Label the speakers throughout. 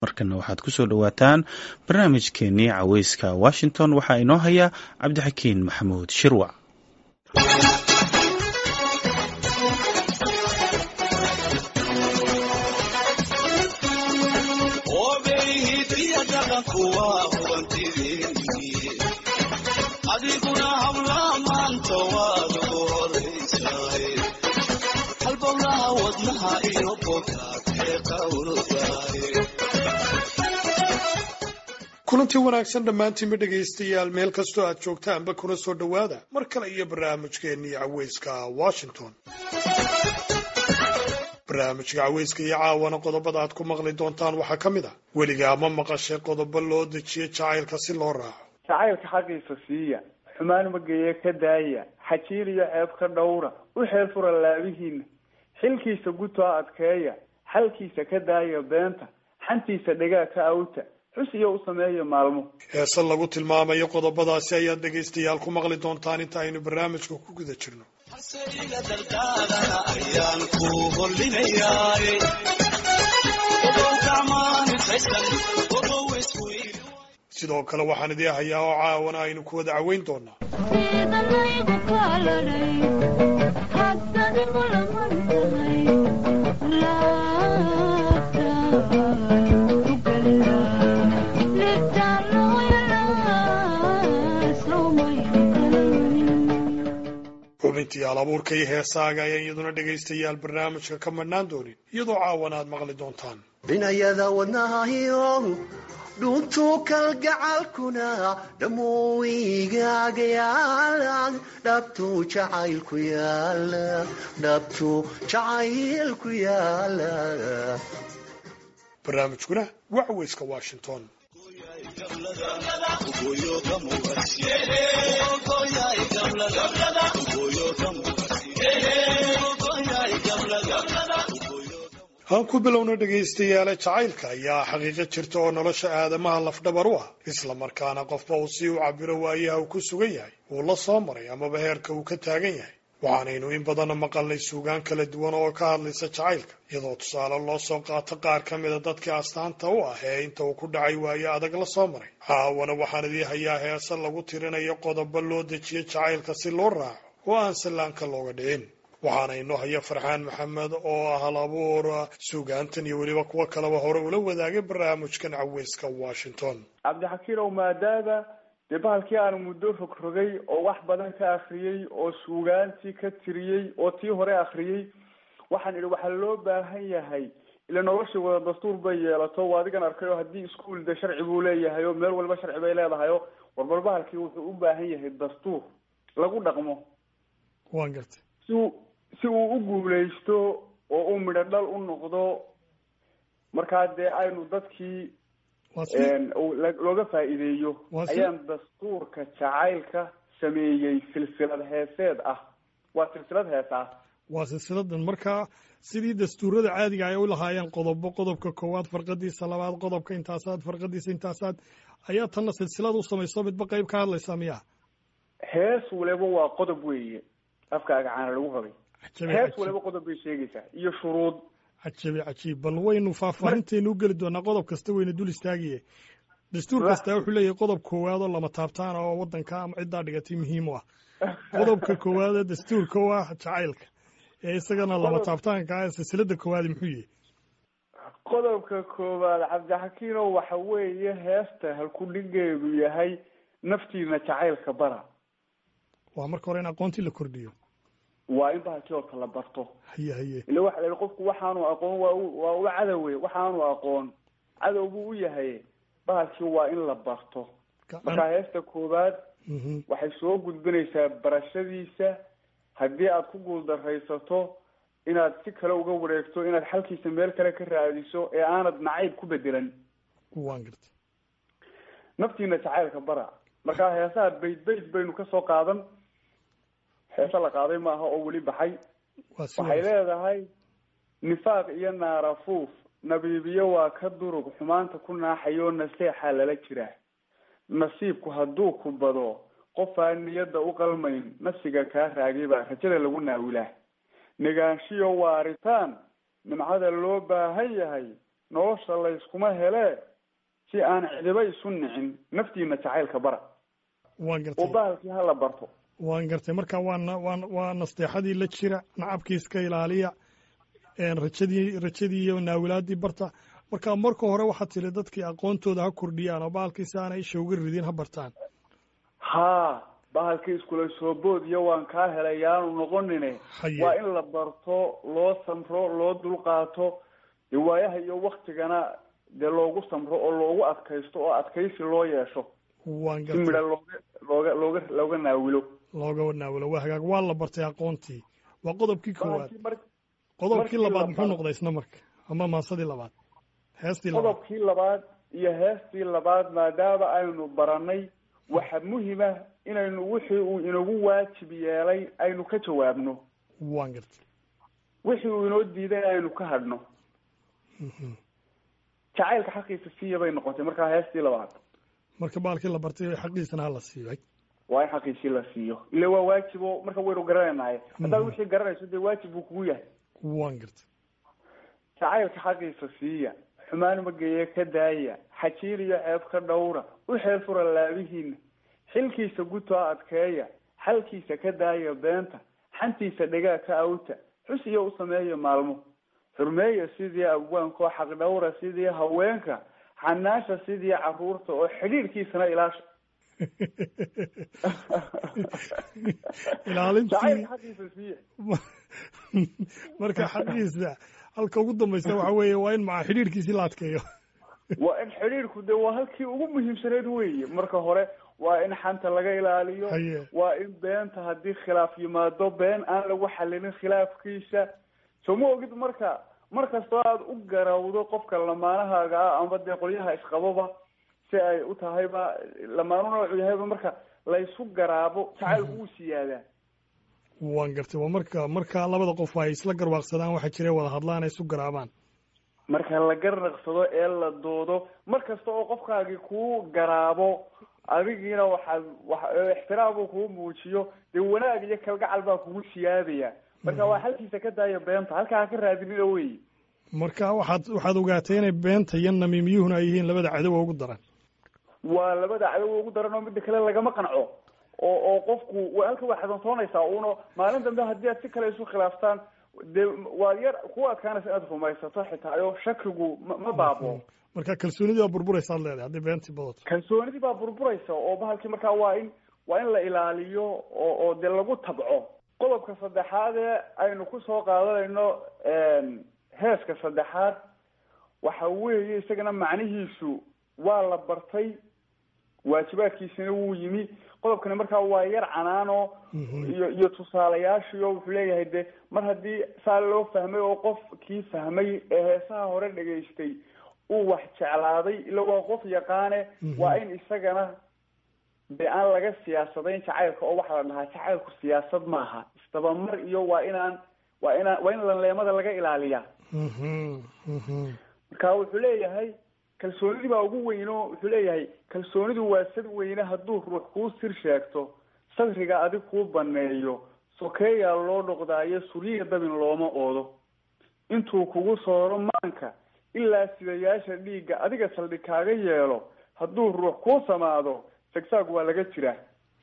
Speaker 1: markana waxaad ku soo dhowaataan barnaamijkeenii caweyska washington waxaa inoo haya cabdixakiin maxamuud shirwac
Speaker 2: adiguna habla maanta waad ugu horaysaay halbowlaha wadnaha iyo bogaad ee qawrdaay
Speaker 3: kulantii wanaagsan dhammaantiinba dhegaystayaal meel kastoo aad joogtaanba kuna soo dhowaada mar kale iyo barnaamijkeennii caweyska washington barnaamijka caweyska iyo caawana qodobada aad ku maqli doontaan waxaa ka mid ah weligaa ma maqashay qodobo loo dejiyo jacaylka si loo raaco
Speaker 4: jacaylka xaqiisa siiya xumaan mageeye ka daaya xajiil iyo ceeb ka dhowra u xeel fura laabihiina xilkiisa gutaa adkeeya xalkiisa ka daaya beenta xantiisa dhegaa ka awta xus iyo u sameeya maalmo
Speaker 3: heese lagu tilmaamayo qodobadaasi ayaad dhegaystayaal ku maqli doontaan inta aynu barnaamijka ku guda jirno
Speaker 2: haseyga dardaarana ayaan ku hollinayaay ogow gacmaanifaysan ogow isku
Speaker 3: sidoo kale waxaan idii hayaa oo caawana aynu ku wada caweyn doonaa xubintii alabuurka iyo heesaaga ayaan iyaduna dhegaystayaal barnaamijka ka madhnaan doonin iyadoo caawana aad maqli doontaan
Speaker 5: dhinayada wadnahayo dhuntuu kalgacalkuna dhammuu igaaga yaala dhabtuu jacaylku yaala dhabtuu jacaylku yaala
Speaker 3: barnaamijkuna waa caweyska washington aan ku bilowno dhegaystayaale jacaylka ayaa xaqiiqo jirta oo nolosha aadamaha lafdhabar u ah isla markaana qofba uu si u cabiro waayaha uu ku sugan yahay uu la soo maray amaba heerka uu ka taagan yahay waxaanaynu in badanna maqalnay suugaan kala duwan oo ka hadlaysa jacaylka iyadoo tusaale loo soo qaato qaar ka mida dadkii astaanta u ah ee inta uu ku dhacay waayo adag la soo maray caawana waxaan idii hayaa heese lagu tirinayo qodobo loo dejiyo jacaylka si loo raaco oo aan sallaanka looga dhicin waxaana inoo haya farxaan maxamed oo ah hal abuur suugaantan iyo weliba kuwo kaleba hore ula wadaagay barnaamijkan caweyska washington
Speaker 4: cabdixakiinow maadaama dee bahalkii aanu muddo rogrogay oo wax badan ka akriyey oo suugaantii ka tiriyey oo tii hore akriyey waxaan idhi waxaa loo baahan yahay ila nolosha wada dastuur bay yeelato waa adigan arkay oo haddii iskuol de sharci buu leeyahay oo meel walba sharci bay leedahay o warbal bahalkii wuxuu u baahan yahay dastuur lagu dhaqmo
Speaker 3: waan gartay
Speaker 4: si uu si uu u guuleysto oo uu midho dhal u noqdo markaa dee aynu dadkii looga faa'iideeyo ayaan dastuurka jacaylka sameeyey silsilad heeseed ah waa silsilad hees ah
Speaker 3: waa silsiladan markaa sidii dastuurada caadiga ay u lahaayeen qodobo qodobka koowaad farqadiisa labaad qodobka intaasaad farqadiisa intaasaad ayaa tanna silsilad u samayso midba qayb ka hadlaysaa miya
Speaker 4: hees waliba waa qodob weeye afkaaga caana lagu rabay hees waliba qodob bay sheegaysaa iyo shuruud
Speaker 3: cajabi cajiib bal waynu faahfaahinteenu u geli doonaa qodob kasta wayna dul istaagiye dastuur kastaa wuxuu leeyahay qodob koowaad oo lama taabtaan oo waddanka ama ciddaa dhigatay muhiim u ah qodobka koowaad ee dastuurka u ah jacaylka ee isagana lama taabtaanka ah silsilada koowaadi muxuu yihi
Speaker 4: qodobka koowaad cabdixakiinow waxa weeye heesta halkudhigeedu yahay naftiina jacaylka bara
Speaker 3: waa marka hore in aqoontii la kordhiyo
Speaker 4: waa in bahalkii oo kala barto
Speaker 3: haye haye
Speaker 4: ila waxa la yihi qofku waxaanu aqoon waa u waa u cadowe waxaanu aqoon cadow buu u yahay bahalkii waa in la barto markaa heesta koowaad waxay soo gudbinaysaa barashadiisa haddii aad ku guuldaraysato inaad si kale uga wareegto inaad xalkiisa meel kale ka raadiso ee aanad nacayb ku bedelan
Speaker 3: waan garta
Speaker 4: naftiina jacaylka bara markaa heesaha bayd bayd baynu kasoo qaadan heese la qaaday maaha oo weli baxay waxay leedahay nifaaq iyo naarafuuf nabiibiyo waa ka durug xumaanta ku naaxayoo naseexaa lala jiraa nasiibku hadduu ku bado qofaan niyadda u qalmayn nafsiga kaa raagay baa rajada lagu naawilaa negaanshiyo waaritaan nimcada loo baahan yahay nolosha layskuma helee si aan cidiba isu nicin naftiina jacaylka bara
Speaker 3: waan
Speaker 4: oo
Speaker 3: gartay
Speaker 4: bahalkii hala barto
Speaker 3: waan gartay marka waa na- waa waa nasteexadii la jira nacabkii iska ilaaliya een rajadii rajadii iyo naawilaadii barta marka marka hore waxaad tiri dadkii aqoontooda ha kordhiyaan oo bahalkii si aanay isha uga ridin ha bartaan
Speaker 4: haa bahalkii iskula soo bood iyo waan kaa helay yaanu noqonine
Speaker 3: Haye.
Speaker 4: waa in la barto loo samro loo dulqaato dee waayaha iyo waktigana dee loogu samro oo loogu adkaysto oo adkaysi loo yeesho
Speaker 3: waan
Speaker 4: si midha
Speaker 3: gartay
Speaker 4: looga looga looga looga naawilo
Speaker 3: looga naawilo waa hagaag waa la bartay aqoontii waa qodobkii koowaad
Speaker 4: bahalkii mar
Speaker 3: qodobkii
Speaker 4: markii
Speaker 3: labaad
Speaker 4: la
Speaker 3: muxuu
Speaker 4: baro-
Speaker 3: noqday isna marka ama maasadii labaad heestii labaad
Speaker 4: qodobkii labaad iyo heestii labaad maadaama aynu baranay waxa muhima inaynu wixii uu inagu waajib yeelay aynu ka jawaabno
Speaker 3: waan gartay
Speaker 4: wixii uu inoo diiday aynu ka hadhno
Speaker 3: Mhm.
Speaker 4: jacaylka xaqiisa siiya bay noqotay markaa heestii labaad
Speaker 3: marka baalkii la bartay xaqiisana ha la siiyay
Speaker 4: waa in xaqiisii la siiyo ile waa waajib oo marka waynu garanaynahay haddaad wixii garanayso dee waajib buu kugu yahay
Speaker 3: waan gartay
Speaker 4: jacaylka xaqiisa siiya xumaan mageeye ka daaya xajiir iyo ceeb ka dhowra u xeel fura laabihiina xilkiisa gutaa adkeeya xalkiisa ka daaya beenta xantiisa dhegaa ka awta xus iyo u sameeya maalmo xurmeeya sidii abwaanka oo xaq dhowra sidii haweenka xanaasha sidii caruurta oo xidhiirkiisana ilaasha
Speaker 3: ilaalintii
Speaker 4: jacaylka xaqiisa siiya
Speaker 3: marka xaqiisa halka ugu dambaysa waxa weeye waa in maca xidhiirkiisii la adkeeyo
Speaker 4: waa in xidhiirku de waa halkii ugu muhiimsaneyd weeye marka hore waa in xanta laga ilaaliyo
Speaker 3: Haye.
Speaker 4: waa in beenta haddii khilaaf yimaado been aan lagu xalilin khilaafkiisa soo ma ogid marka mar kastoo aada u garawdo qofka lamaanahaaga ah amba dee qolyaha isqababa si ay u tahayba lamaanu noocu yahayba marka laysu garaabo jacaylku wuu siyaadaa
Speaker 3: waan gartay waa marka marka labada qof ay isla garwaaqsadaan waxaa jira wada hadlaan ay isu garaabaan
Speaker 4: marka la garnaqsado ee la doodo mar kasta oo qofkaagii kuu garaabo adigiina waxaad wa ixtiraam uu kuu muujiyo dee wanaag iyo kalgacal baa kugu siyaadaya marka waa halkiisa ka daaya beenta halkaa ha ka raadinina wey
Speaker 3: marka waxaad waxaad ogaatay inay beenta iyo namiimiyuhuna ay yihiin labada cadowa ugu daran
Speaker 4: waa labada cadow ugu daran oo midda kale lagama qanco oo oo qofku wa halka waa xasantoonaysaa uno maalin dambe haddii aad si kale isu khilaaftaan dee waad yar ku adkaanaysa inaad rumaysato xitaa oo shakigu ma ma baabo
Speaker 3: marka kalsoonidii waa burburaysa ad leedahay haddii beentii badato
Speaker 4: kalsoonidii baa burburaysa oo bahalkii markaa waa in waa in la ilaaliyo oo oo dee lagu tabco qodobka saddexaad ee aynu kusoo qaadanayno heeska saddexaad waxa weeye isagana macnihiisu waa la bartay waajibaadkiisina wuu yimi qodobkani markaa waa yar canaano iyo iyo tusaalayaashii oo wuxuu leeyahay de mar haddii saa loo fahmay oo qofkii fahmay ee heesaha hore dhegaystay uu wax jeclaaday ila waa qof yaqaane waa in isagana de aan laga siyaasadayn jacaylka oo waxaa la dhahaa jacaylku siyaasad maaha isdabamar iyo waa inaan waa inaan waa in lanleemada laga ilaaliyaa marka wuxuu leeyahay kalsoonidii baa ugu weyno wuxuu leeyahay kalsoonidu waa sad weyne hadduu ruux kuu sir sheegto sadriga adig kuu baneeyo sokeeyaa loo dhoqdaayo suryiga dabin looma oodo intuu kugu sooro maanka ilaa sidayaasha dhiigga adiga saldhig kaaga yeelo hadduu ruux kuu samaado sagsaag waa laga jiraa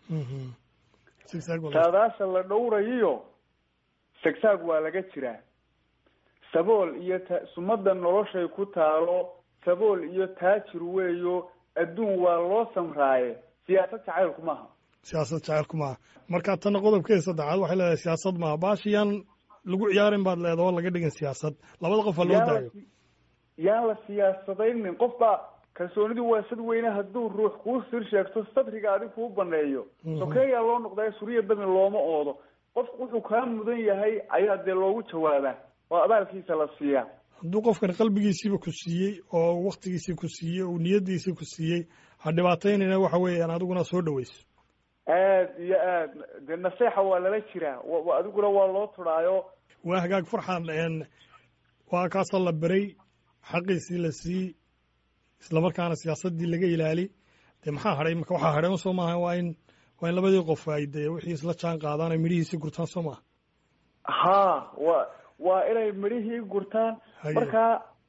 Speaker 4: saadaasha la dhowrayiyo sagsaag waa laga jiraa sabool iyo ta sumada noloshay ku taalo sabool iyo taajir weeyo adduun waa loo samraaye siyaasad jacaylku maaha
Speaker 3: siyaasad jacaylku maaha marka tana qodobkeeda saddexaad waxay leedahay siyaasad maaha baashiyaan lagu ciyaarin baad leedaha oo laga dhigan siyaasad labada qof ha loo daayo
Speaker 4: yaan la siyaasadaynin qof baa kalsoonidu waa sad weyne hadduu ruux kuu sir sheegto sadriga adig kuu baneeyo sokeeyaa loo noqdayo suriya damin looma oodo qof wuxuu kaa mudan yahay ayaa dee loogu jawaabaa oo abaalkiisa la siiyaa
Speaker 3: hadduu qofkan qalbigiisiiba ku siiyey oo waktigiisii ku siiyey oo niyadiisii ku siiyey ha dhibaataynayna waxa weeyaan adiguna soo dhaweyso
Speaker 4: aad iyo aad dee naseexa waa lala jiraa adiguna waa loo turaayo
Speaker 3: waa hagaag farxan waa kaasoo la beray xaqiisii la siiyey islamarkaana siyaasadii laga ilaali dee maxaa hadhay marka waxaa hadhay soo maaha waa in waa in labadii qof ay dee wixii isla jaan qaadaan ay midhihiisii gurtaan soo maaha
Speaker 4: ha wa waa inay midhihii gurtaan markaa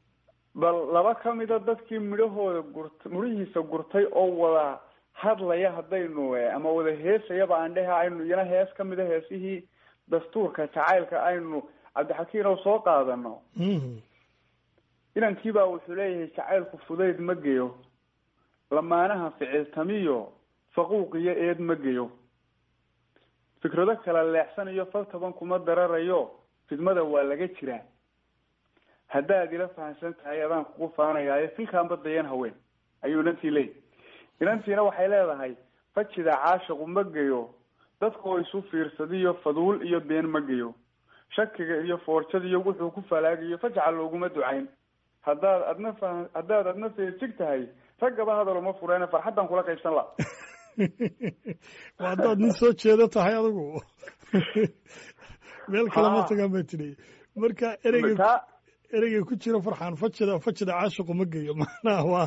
Speaker 4: bal laba ka mida dadkii midhahooda gurt midhihiisa gurtay oo wada hadlaya haddaynu ama wada heesayaba aan dhehe aynu iyana hees ka mida heesihii dastuurka jacaylka aynu cabdixakiin oo soo qaadano inankiibaa wuxuu leeyahay jacaylku fudayd ma geyo lamaanaha ficiltamiyo faquuq iyo eed ma geyo fikrado kala leexsanayo fal taban kuma dararayo fidmada waa laga jiraa haddaad ila fahamsan tahay adaan kugu faanayaayo filkaanba dayan haween ayuu inantii leeyahy inantiina waxay leedahay fajida caashiqu ma geyo dadkoo isu fiirsadiyo faduul iyo been ma geyo shakiga iyo foorjadiyo wuxuu ku falaagayo fajca looguma ducayn haddaad adna fa haddaad adna feejig tahay raggaba hadalo ma fureene farxaddan kula qaybsan la
Speaker 6: waa haddaad nin soo jeedo tahay adigu meel kale ma tagaan ba tidhi marka ereyga ereyga ku jira farxaan fajida fajida caashiqu ma geyo macnaha waa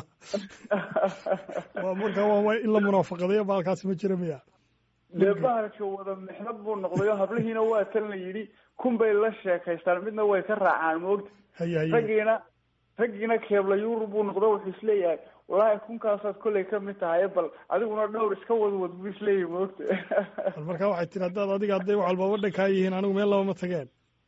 Speaker 6: waa marka waa in la munaafaqadayo baalkaasi ma jira miya
Speaker 4: dee bahalka wada mixnad buu noqdayo hablihiina waa tan la yidhi kun bay la sheekaystaan midna way ka raacaan moogta
Speaker 6: haye haye
Speaker 4: raggiina raggiina keebla yurub buu noqdo wuxuu isleeyahay wallaahi kunkaasaad kollay kamid tahay bal adiguna dhowr iska wadwad buu isleeyahay moogta
Speaker 6: bal marka waxay tiri haddaad adiga hadday wax walba wadhan kaa yihiin anigu meel laba ma tageen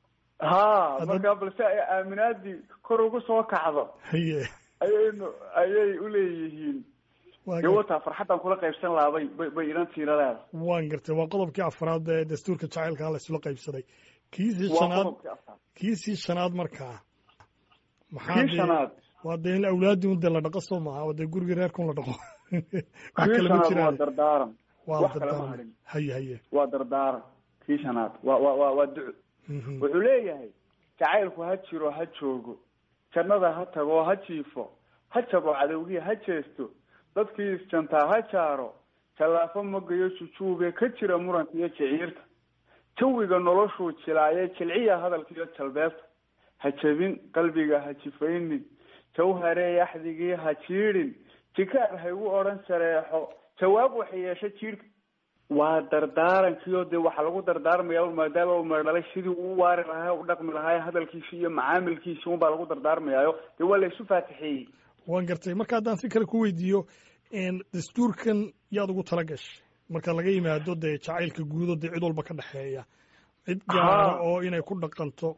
Speaker 4: ha
Speaker 6: Hadda-
Speaker 4: marka balse ay aaminaadii kor ugu soo kacdo
Speaker 6: haye
Speaker 4: ayaynu ayay uleeyihiin
Speaker 6: waa
Speaker 4: dee
Speaker 6: gar-
Speaker 4: wataa farxaddan kula qaybsan lahaa bay bay bay inantiina leedahay
Speaker 6: waan gartay waa qodobkii afraad ee dastuurka jacaylka la isla qaybsaday kiisii
Speaker 4: waa
Speaker 6: shanaad
Speaker 4: qodobkii afraad
Speaker 6: kiisii shanaad markaa maxaa
Speaker 4: kii
Speaker 6: dee
Speaker 4: shanaad
Speaker 6: waa dee in awlaadii un dee la dhaqo soo maaha oo dee gurigii reerkun la dhaqo wax
Speaker 4: kii
Speaker 6: kale ma
Speaker 4: shanaad waa
Speaker 6: jiraan
Speaker 4: dardaaran
Speaker 6: waa
Speaker 4: wax kale ma
Speaker 6: dardaaran
Speaker 4: harin
Speaker 6: haye haye
Speaker 4: waa dardaaran kii shanaad waa waa waa waa duco
Speaker 6: Mhm.
Speaker 4: wuxuu leeyahay jacaylku ha jiro ha joogo jannada ha tago ha jiifo ha jabo cadowgii ha jeesto dadkii isjantaa ha jaaro jallaafo magayo jujuube ka jira muranka iyo jiciirta jawiga noloshuu jilaaye jilciya hadalka iyo jalbeebta ha jebin qalbiga ha jifaynin jawharee axdigii ha jiidhin jikaar ha igu odhan shareexo jawaab waxa yeesha jiidhka waa dardaarankiio dee waxaa lagu dardaarmaya maadaama uu meerdhalay sidii uu waari lahaa u dhaqmi lahaa hadalkiisi iyo macaamilkiisi unbaa lagu dardaarmayaayo dee waa la isu faatixeeyey
Speaker 6: waan gartay marka haddaan si kale ku weydiiyo een, dastuurkan yaad ugu tala gashay marka laga yimaado dee jacaylka guudo dee cid walba ka dhexeeya cid gaara
Speaker 4: Haa.
Speaker 6: oo inay ku dhaqanto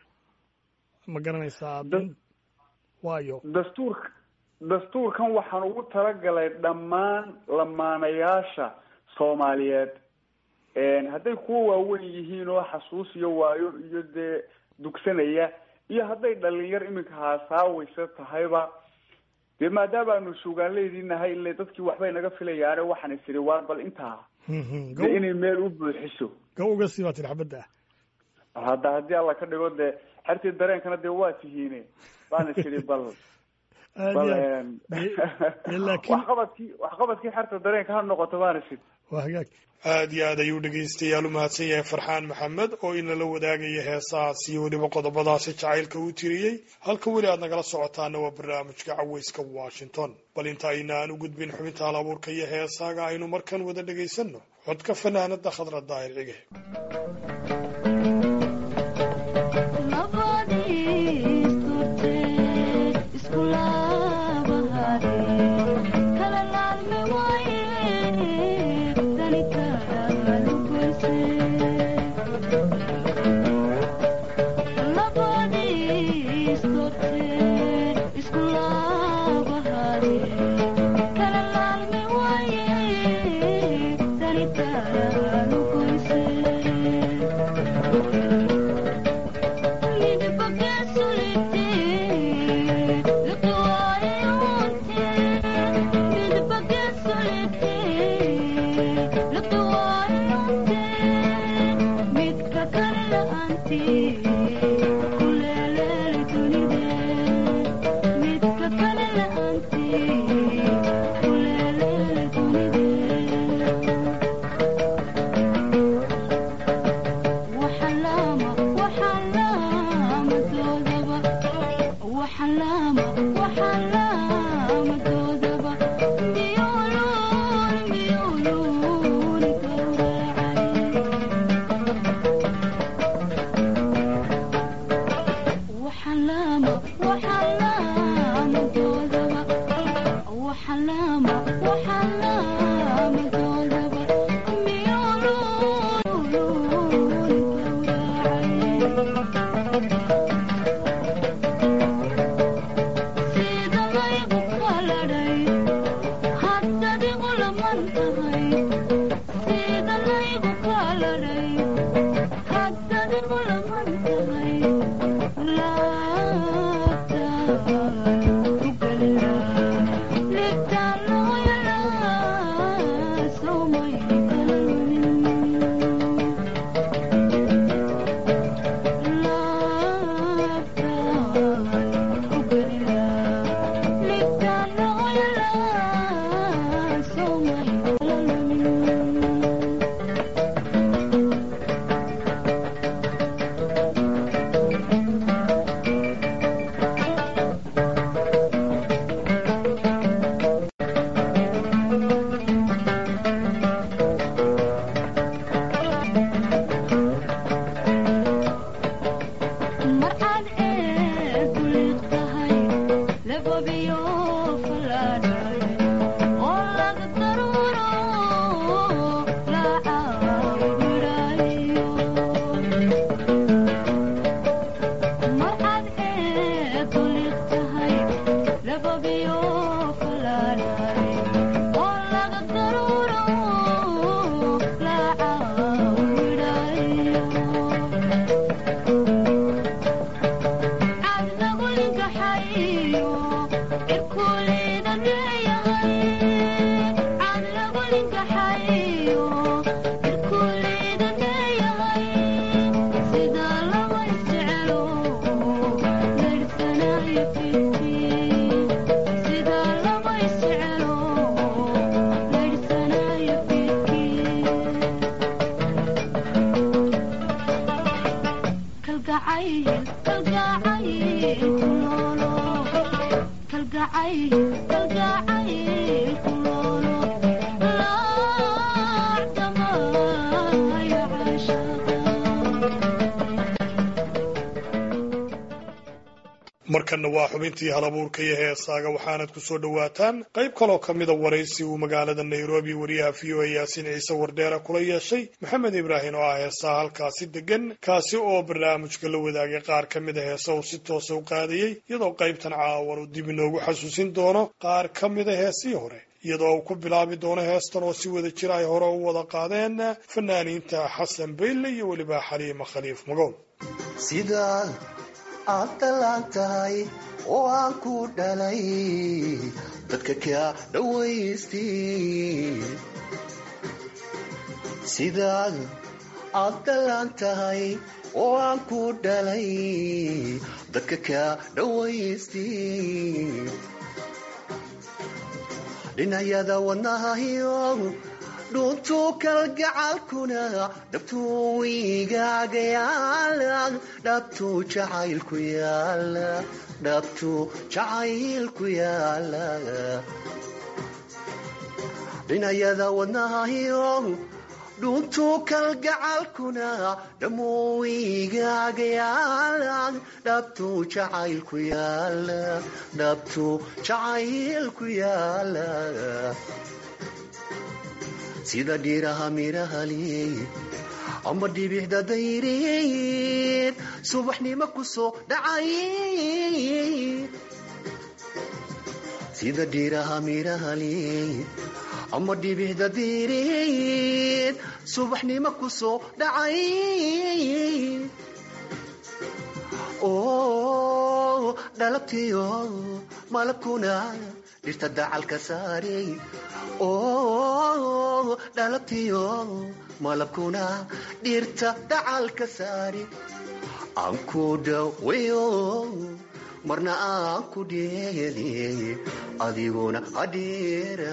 Speaker 6: ma garanaysaa
Speaker 4: Da-
Speaker 6: dan- waayo
Speaker 4: dastuurka dastuurkan waxaan ugu talagalay dhammaan lamaanayaasha soomaaliyeed hadday kuwa waaweyn yihiin oo xasuus iyo waayo iyo dee dugsanaya iyo hadday dhalinyar iminka haasaawaysa tahayba dee maadaama aanu suugaanleydii nahay ile dadkii waxbay naga filayaane waxaan is idhi waar bal intaa
Speaker 6: Mhm.
Speaker 4: dee inay meel u buuxiso
Speaker 6: gaw uga sii baa tiri xabadda ah
Speaker 4: hadda haddii alla ka dhigo dee xertii dareenkana dee waa tihiine baan is idhi bal
Speaker 6: aad
Speaker 4: bal
Speaker 6: iyo aad.
Speaker 4: een,
Speaker 6: Dee- dee laakiin
Speaker 4: waxqabadkii waxqabadkii xerta dareenka ha noqoto baan is idhi
Speaker 6: waa hagaag
Speaker 3: aad iyo aad ayuu dhegaystayaal u mahadsan yahay farxaan maxamed oo inala wadaagaya heesahaas iyo weliba qodobadaasi jacaylka uu tiriyey halka weli aad nagala socotaana waa barnaamijka caweyska washington bal inta aynaan u gudbin xubinta hal abuurka iyo heesaaga aynu markan wada dhegaysanno codka fanaanada khadra daahir cige
Speaker 7: Thank you.
Speaker 3: markanna waa xubintii halabuurka iyo heesaaga waxaanad ku soo dhowaataan qayb kaloo ka mida waraysi uu magaalada nairobi wariyaha v o a yaasiin ciise wardheera kula yeeshay maxamed ibraahim oo ah heesaha halkaasi degan kaasi oo barnaamijka la wadaagay qaar ka mida heesa uu si toosa u qaadayey iyadoo qaybtan caawan uu dib inoogu xasuusin doono qaar ka mida heesihii hore iyadoo uu ku bilaabi doono heestan oo si wada jir ay hore u wada qaadeen fanaaniinta xasan bayle iyo weliba xaliima khaliif magool
Speaker 5: sidaad aad dallaan tahay oo aan ku dhalay dadka kaa dhawaystay sidaad aad dallaan tahay oo aan ku dhalay dadka kaa dhawaystay dhinayada wadnahayo dhuntuu kalgacalkuna dhabtuu igaaga yaala dhabtuu jacaylku yaala dhabtuu jacaylku yaala dhinayada wadnahayo dhuntuu kalgacalkuna dhammuu igaaga yaala dhabtuu jacaylku yaala dhabtuu jacaylku yaala sida dhiiraha mirahali amba dhibixda dayreed subaxnimo ku soo dhacay sida dhiiraha mirahali amba dhibixda dayreed subaxnimo ku soo dhacay oo dhalabtiyo malabkuna dhirta dacalka saarey oo dhalabtiyo malabkuna dhirta dacalka saari aan ku dhaweyo marna aan ku dheeli adiguna adheera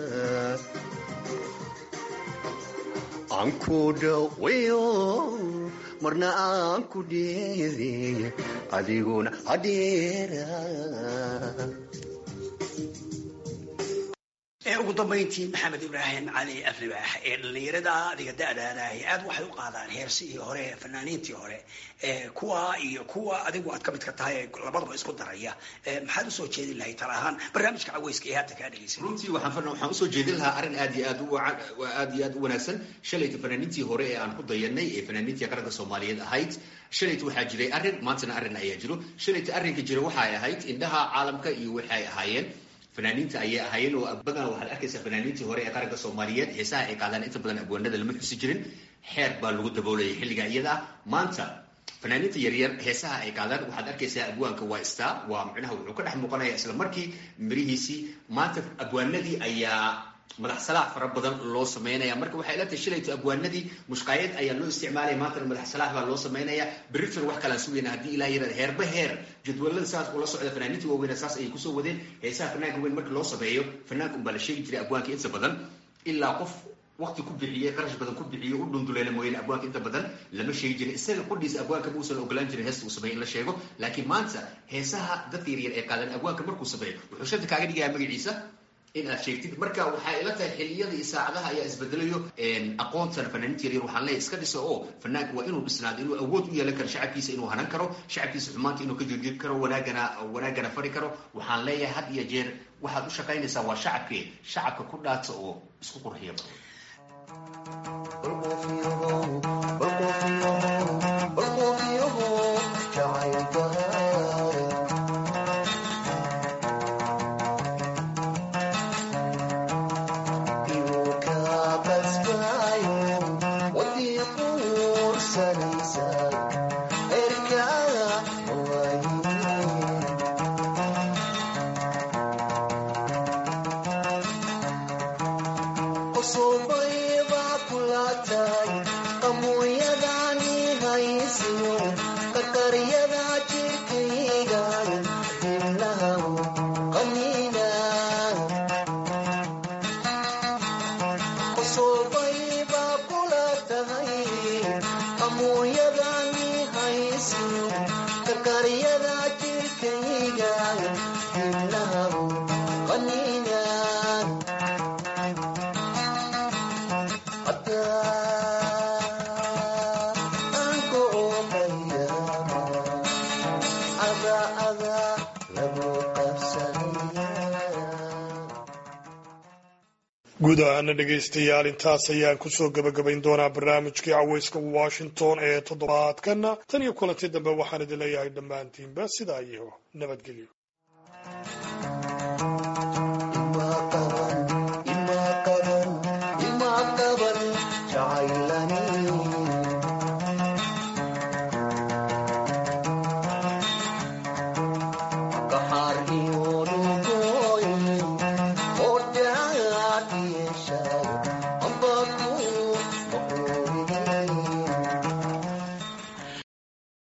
Speaker 5: aan ku dhaweyo marna aan ku dheeli adiguna adheera
Speaker 7: ugu dambayntii maxamed ibraahim cali aflibaax ee dhallinyarada adiga da-daadaah aad waxay u qaadaan heersihii hore fanaaniintii hore kuwa iyo kuwa adigu aad ka midka tahay labadaba isku daraya maxaad usoo jeedin lahay tala ahaan barnaamijka caweyska ee hadda kaa dhegeysa
Speaker 5: runtii waxaan waxaan usoo jeedin lahaa arrin aad iyo aad u aad iyo aad u wanaagsan shalayta fanaaniintii hore ee aan ku dayanay ee fanaaniintii qaranka soomaaliyeed ahayd shalayta waxaa jiray arrin maantana arrin ayaa jiro shalayta arrinka jira waxay ahayd indhaha caalamka iyo waxay ahaayeen fanaaniinta ayay ahaayeen oo badanaa waxaad arkaysaa fanaaniintii hore ee qaranka soomaaliyeed heesaha ay qaadaan inta badan abwaanada lama xusi jirin xeer baa lagu daboolayay xilliga iyada ah maanta fanaaniinta yaryar heesaha ay qaadaan waxaad arkaysaa abwaanka waa star waa micnaha wuxuu ka dhex muuqanaya isla markii mirihiisii maanta abwaanadii ayaa madax salaax fara badan loo sameynaya marka waxay ila tahay shalayto abwaanadii mushqaayad ayaa loo isticmaalaya maantana madax salaax baa loo sameynaya beritan wax kalaan sugayna haddii ilaah yarada heerba heer jadwalada saas ula socda fanaaniintii waaweyna saas ayay kusoo wadeen heesaha fanaanka weyn marka loo sameeyo fanaanka unbaa la sheegi jiray abwaanka inta badan ilaa qof waqti ku bixiyey qarash badan ku bixiyey u dhunduleela mooyaane abwaanka inta badan lama sheegi jirin isaga qudhiisa abwaanka muusan ogolaan jirin heesta uu sameeyo in la sheego laakiin maanta heesaha dadka yaryar ee qaadan abwaanka markuu sameeyo wuxuu shanta kaaga dhigaya magaciisa in aad sheegtid marka waxay ila tahay xiliyada iyo saacadaha ayaa isbedelayo aqoontan fanaaniinta yaryar waxaan leeyahay iska dhisa oo fanaanka waa inuu dhisnaado inuu awood u yeelan karo shacabkiisa inuu hanan karo shacabkiisa xumaanta inuu ka joojin karo wanaagana wanaagana fari karo waxaan leeyahay had iyo jeer waxaad u shaqaynaysaa waa shacabkee shacabka ku dhaata oo isku qurxiya badan
Speaker 3: guud ahaana dhegaystayaal intaas ayaan kusoo gebagabayn doonaa barnaamijkii caweyska washington ee toddobaadkana tan iyo kulanti dambe waxaan idin leeyahay dhammaantiinba sidaa iyo nabadgelyo